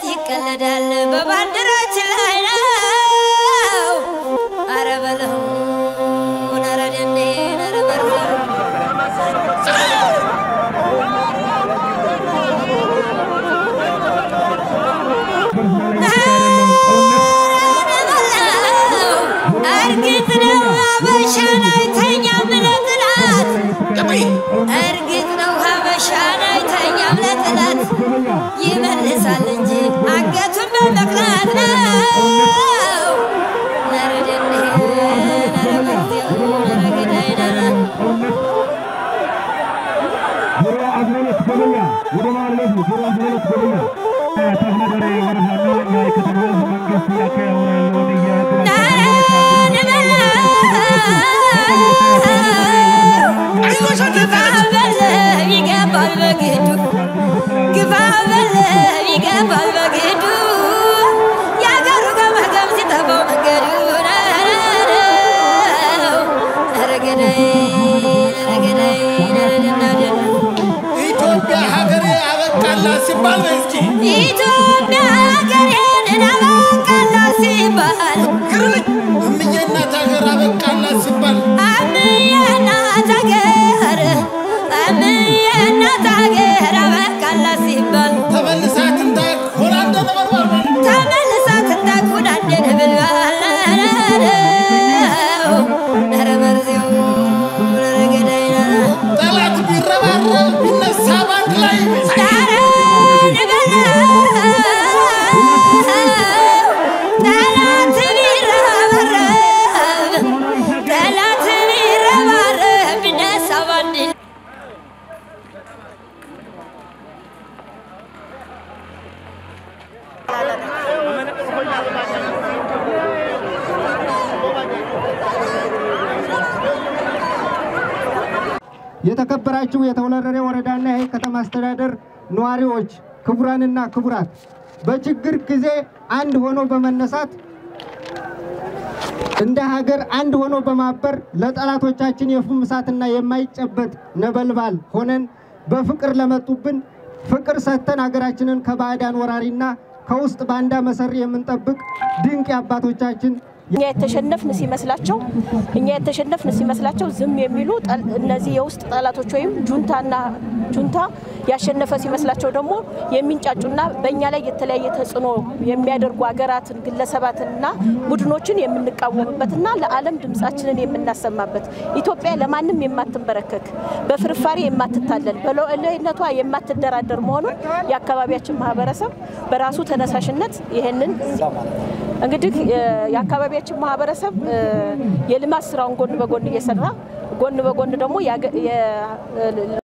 ይቀለዳል በባንዲራችን ላይ ነው። አረ በለው ኧረ ደኔ ኧረ በለው እርግጥ ነው ሀበሻን አይተኛም ለጥላት እርግጥ ነው ሀበሻን አይተኛም ለጥላት ይመልሳል እንጂ አንገቱን በመቅላት ነው። ኧረ ደኔ ኧረ መግቢያው ኧረ ገዳይ ኧረ ዙሮ አዝመለት ገበያ ወደ ማለቱ ዙሮ አዝመለት ገበያ ተፍነደሬ ወረዳና የከተማ ህዝብ መንግስት እያካሄደ ያለውን የህግ ይገባል በግዱ ግባ በለ ይገባል በግዱ የአገሩ ገመገም ሲጠፋው መንገዱ ኧረ ገዳይ ኧረ ገዳይ ኧረ ደናደና ኢትዮጵያ ሀገሬ አበቃላት ሲባል በይ እስኪ ኢትዮጵያ ሀገሬን አበቃላ ሲባል ግርልኝ እምዬ እናት ሀገር አበቃላት ሲባል አምዬ እናት ሀገር አምዬ እናት ሀገር አበቃላ ሲባል ተመልሳ ትንታክ ሆና እንደነበርባል ተመልሳ ትንታኩን አንደን ብልባል ኧረ በርዜው ኧረ ገዳይ ጠላት ቢረባረብ ቢነሳ ባንድ ላይ ኧረ ንበለው ጠላት ቢረባረብ ጠላት ቢረባረብ ቢነሳ ባንድ የተከበራችሁ የተወለደሬ ወረዳና ይህ ከተማ አስተዳደር ነዋሪዎች፣ ክቡራንና ክቡራት በችግር ጊዜ አንድ ሆኖ በመነሳት እንደ ሀገር አንድ ሆኖ በማበር ለጠላቶቻችን የፍም እሳትና የማይጨበጥ ነበልባል ሆነን በፍቅር ለመጡብን ፍቅር ሰጥተን ሀገራችንን ከባዕዳን ወራሪና ከውስጥ ባንዳ መሰሪ የምንጠብቅ ድንቅ የአባቶቻችን እኛ የተሸነፍን ሲመስላቸው እኛ የተሸነፍን ሲመስላቸው ዝም የሚሉ ጠል- እነዚህ የውስጥ ጠላቶች ወይም ጁንታና ጁንታ ያሸነፈ ሲመስላቸው ደግሞ የሚንጫጩና በእኛ ላይ የተለያየ ተጽዕኖ የሚያደርጉ ሀገራትን ግለሰባትንና ቡድኖችን የምንቃወምበትና ለዓለም ድምፃችንን የምናሰማበት ኢትዮጵያ ለማንም የማትንበረከክ በፍርፋሪ የማትታለል በሉዓላዊነቷ የማትደራደር መሆኑን የአካባቢያችን ማህበረሰብ በራሱ ተነሳሽነት ይህንን እንግዲህ የ- የአካባቢያችን ማህበረሰብ እ፣ የልማት ስራውን ጎን በጎን እየሰራ ጎን በጎን ደግሞ ያገ- የ-